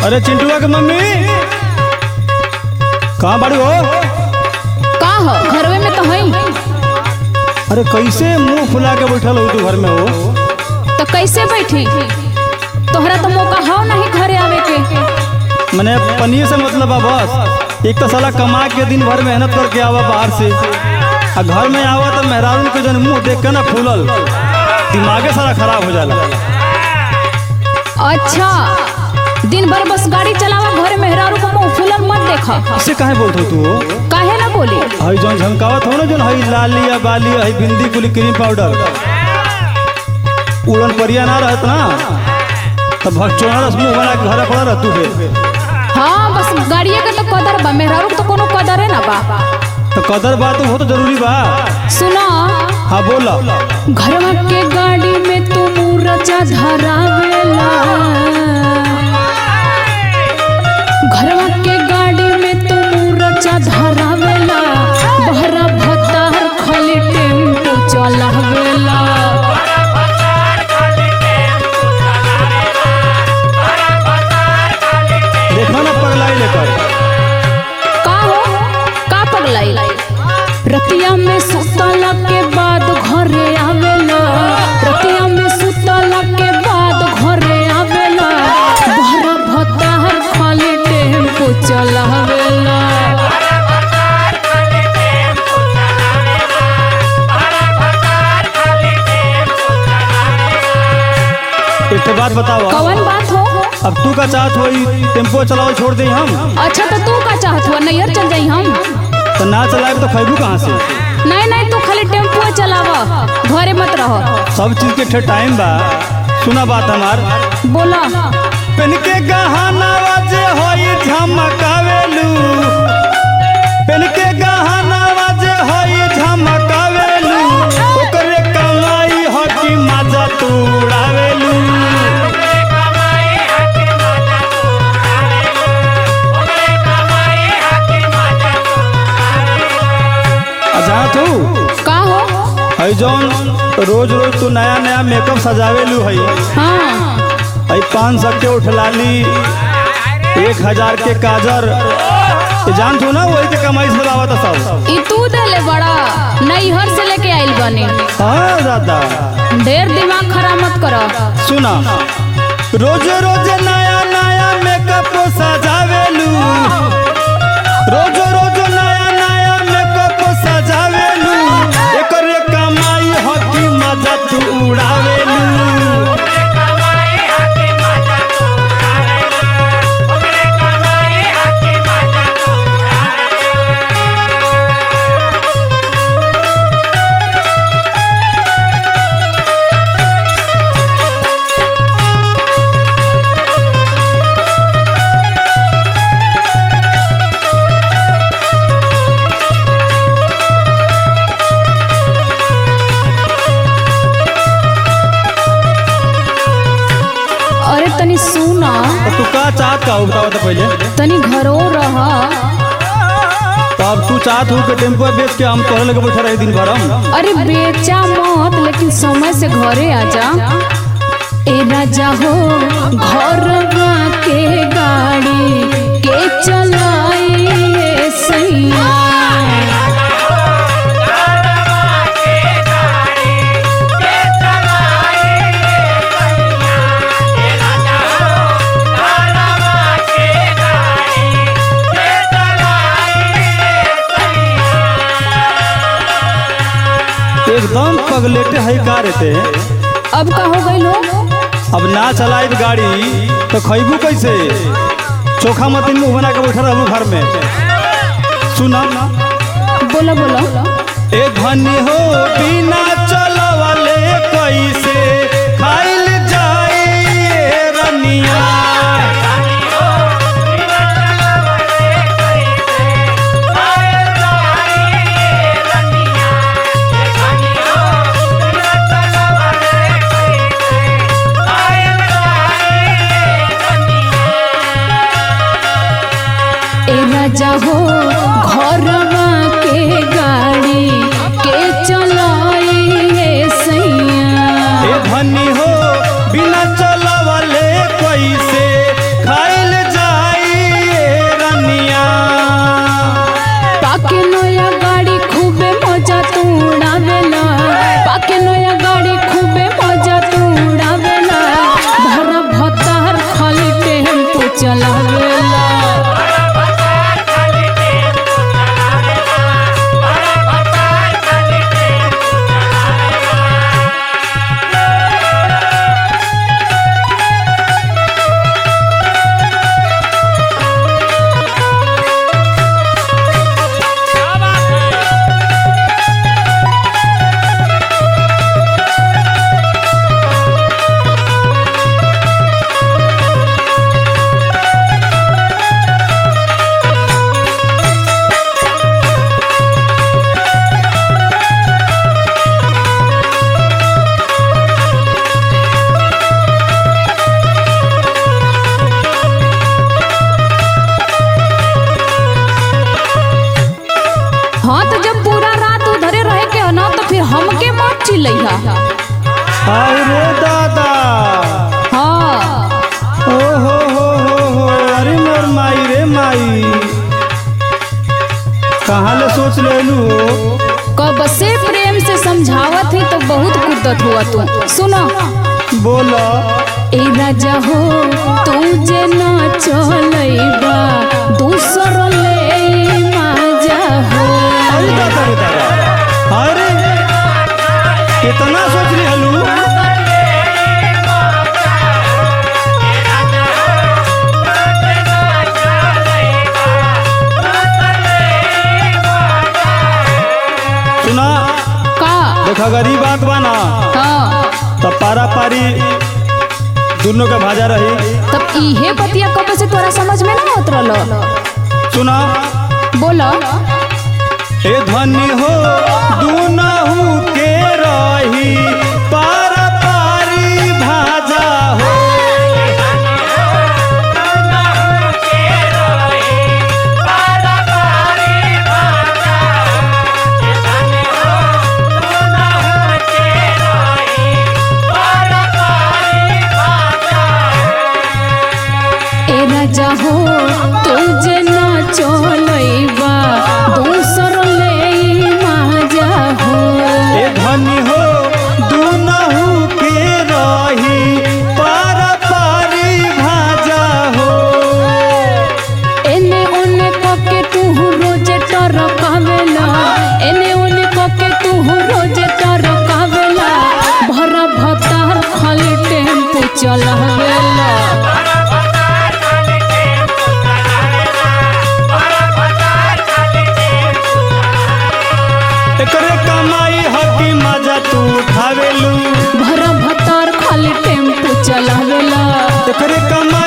अरे चिंटुआ के मम्मी कहाँ बाड़ी हो का हो घरवे में तो हई अरे कैसे मुंह फुला के बैठल हो तू घर में हो तो कैसे बैठी तोहरा तो मौका हो नहीं घरे आवे के मैंने पनीर से मतलब है बस एक तो साला कमा के दिन भर मेहनत करके आवा बाहर से आ घर में आवा तो मेहरारू के जन मुंह देख के ना फूलल दिमागे सारा खराब हो जाला अच्छा दिन भर बस गाड़ी चलावा घरे मेहरारू को मुंह फुलल मत देखा इससे काहे बोलत हो तू हो? काहे ना बोली हई जौन झमकावत हो ना जौन हई लाली या बाली हई बिंदी कुली क्रीम पाउडर उड़न परिया ना रहत ना तब भगचोना रस मुंह बना के घरे पड़ा रह तू बे हाँ बस गाड़िए के तो कदर बा मेहरारू के तो कोनो कदर है ना बा तो कदर बात हो तो जरूरी बा सुना हाँ बोला घरवा के गाड़ी में तू मुरचा धरावेला घरवा के गाड़ी में तू मुरचा धरावेला बहरा भतार खाली टेम्पो चलावेला देखो ना पगलाई लेकर का हो का पगलाई रतिया में सुतला के बाद घरे आवेला रतिया में सुतला के बाद घरे आवेला बहरा भतार खाली टेम्पो चलावेला एक तो बात बताओ कवन बात हो अब तू का चाहत हो टेम्पो चलाओ छोड़ दे हम अच्छा तो तू का चाहत हुआ नैयर चल जाई हम तो ना चलाए तो खैबू कहाँ से नहीं नहीं तू खाली टेम्पो चलावा घरे मत रहो सब चीज के ठे टाइम बा सुना बात हमार बोला पेन के गहना वाजे होई झमकावेलू पेन के गहना वाजे होई झमकावेलू ओकरे कमाई हो कि मजा तू उड़ावेलू आ जहाँ तू का हो हई जौन रोज रोज तू नया नया मेकअप सजावेलू हई हाँ हई पाँच सौ के उठलाली एक हजार के काजर ये जान तू ना वही के कमाई से लावत सब ई तू देले बड़ा नैहर से लेके आइल बने हाँ दादा ढेर दिमाग खराब मत करो सुना रोज रोज नया नया मेकअप सजावेलू रोज रोज नया नया मेकअप सजावेलू एकर कमाई हो कि मजा तू उड़ावेलू अरे तनी सुना तो तू का चाहत का हो बताओ तो पहले तनी घरो रह तो अब तू चाहत हो कि टेम्पो बेच के हम तोहरे लगे बैठे रहे दिन भर हम अरे बेचा मत लेकिन समय से घरे आ जा ए राजा हो घर के गाड़ी के चलाई ए सैया एकदम पगलेटे है का रहते अब का हो गई लो अब ना चलाई गाड़ी तो खैबू कैसे चोखा मतीन मुंह बना के बैठा रहू घर में सुना बोला बोला ए धनी हो बिना चलवले कैसे खाइल जाए ये रनिया ए राजा हो घर के गाड़ी के चलाई ए सैया ए धनी हो बिना चलवले कैसे खाइल जा हाय रे दादा हाँ ओ हो हो हो हो अरे मोर माई रे माई कहाँ ले सोच लेलू हो कब से प्रेम से समझावत है तो बहुत कुदत हुआ तू सुनो बोल ए राजा हो तू जे न चलैबा दूसर ले माजा हो अरे दादा रे दादा अरे कितना सोच ली हलू सुना का देखा गरीब बात बा ना हाँ तब पारा पारी दोनों के भाजा रही तब इहे बतिया कब से तोरा समझ में ना होत रहलो सुना बोलो ए धनी हो दुनहु के रही पार पारी भाजा हो ए राजा हो तू जे न चलैबा दूसर ले माजा हो ए धनी हो दुनहु के रही पार पारी भाजा हो एने ओने कके तू रोज टरकावेला एने ओने कके तू रोज टरकावेला भरा भतार खाली टेम्पू चलावेला एकरे कमाई हकी मजा तू उठावेलू भरा भतार खाली टेम्पू चलावेला एकरे कमाई